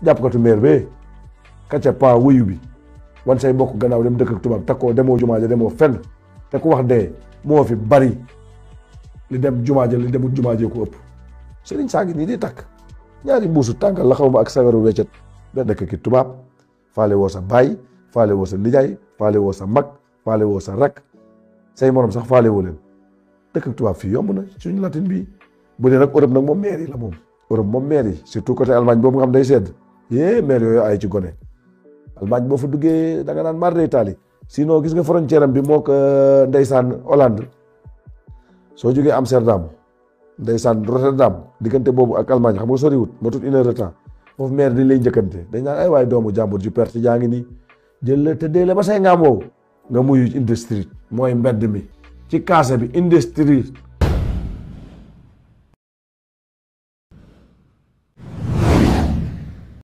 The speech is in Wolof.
jàpp katu meer bee kacca pa wuyu bi wan say mbokk gannaaw dem dëkk ak tubaab takkoo demoo jumaa ja demoo fenn te ku wax dee moo fi bari li dem jumaa ja li demul jumaa ja ko ëpp sëriñ saa ngi nii di takk ñaari mbuusu tàngal la xaw ma ak sagaru weccet benn dëkk ki tubaab faale woo sa baay faale woo sa nijaay faale woo sa mag faale woo sa rak say morom sax faale woo leen dëkk ak tubaab fii yomb na suñu latin bii bu dee nag Europe nag moom maire yi la moom Europe moom maire yi surtout côté Allemagne boobu nga xam day sedd yee maire yooyu ay ci gone Allemagne boo fa duggee da nga naan mar day taali sinon gis nga frontière am bi moo ko ndeysaan Hollande soo jógee Amsterdam ndeysaan Rotterdam diggante boobu ak Allemagne xam nga soriwut ma tut une heure de temps foofu maire dañ lay njëkkante dañ naan ay waaye doomu jàmbur ju perte jaa ngi nii jël la tëddee la ba say ngaam woowu nga muyu industrie mooy mbedd mi ci kaase bi industrie